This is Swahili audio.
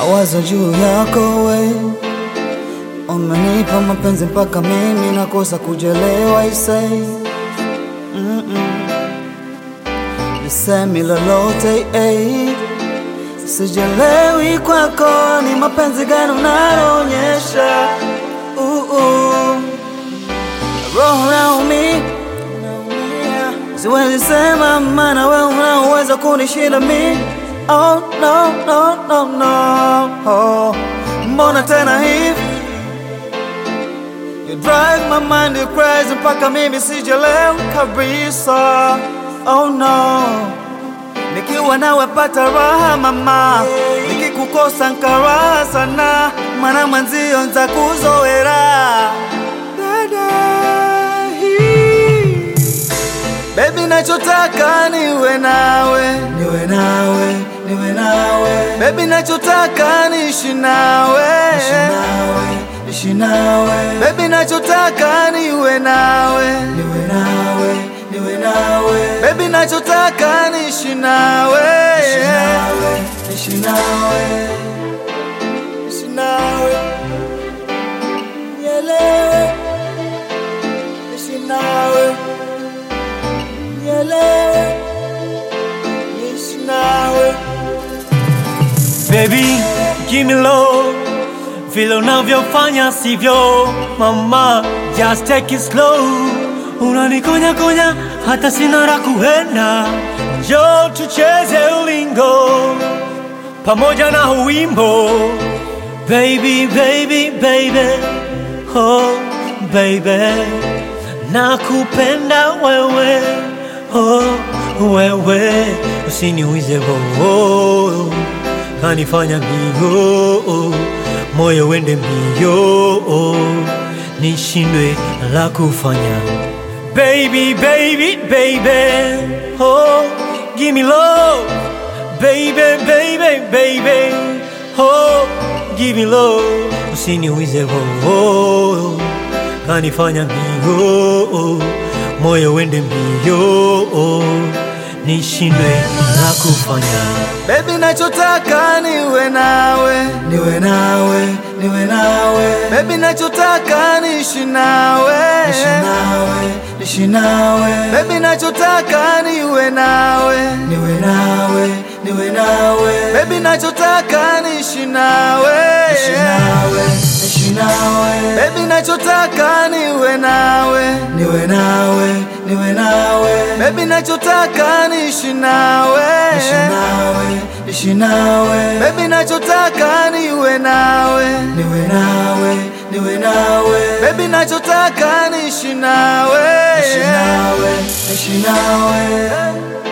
nawaza juu yako we, umenipa mapenzi mpaka mimi nakosa kujelewa isei mm -mm. Nisemi lolote eh. Sijelewi kwako ni mapenzi gani unaloonyesha uh -uh. Roho naumi siwezi sema, maana wewe unaweza kunishinda mi Oh no no no no oh. Mbona tena hivi You drive my mind crazy mpaka mimi sijelewi kabisa Oh no Nikiwa nawe pata raha mama, nikikukosa nkaraha sana, mana mwenzio nza kuzoera dada hii. Baby nachotaka niwe nawe, niwe nawe, niwe nawe. Baby nachotaka niishi nawe, niishi nawe, niishi nawe. Baby nachotaka niwe nawe, niwe nawe, niwe nawe. Baby nachotaka niishi nawe, niishi nawe, niishi nawe, niishi nawe. Nielewe, niishi nawe. Nielewe, niishi nawe. Baby, give me love vile unavyofanya sivyo mama, just take it slow. Unanikonya konya hata sina la kuenda, njoo tucheze ulingo pamoja na wimbo baby, baby, baby, oh baby, nakupenda wewe, oh wewe, usiniuize oh, kanifanya mbio moyo wende mbio nishindwe la kufanya baby baby baby oh give me love baby baby baby oh give me love usiniuize oh kanifanya mbio moyo wende mbio nishindwe la kufanya Baby nachotaka niwe nawe, niwe nawe, niwe nawe. Baby nachotaka niishi nawe, niishi nawe, niishi nawe. Baby nachotaka niwe nawe, niwe nawe, niwe nawe. Baby nachotaka niishi nawe, niishi nawe, niishi nawe. Baby nachotaka niwe nawe, niwe nawe, niwe nawe. Baby nachotaka niishi nawe, niishi nawe, niishi nawe. Baby nachotaka niwe nawe, niwe nawe, niwe nawe. Baby nachotaka niishi nawe, niishi nawe, niishi nawe.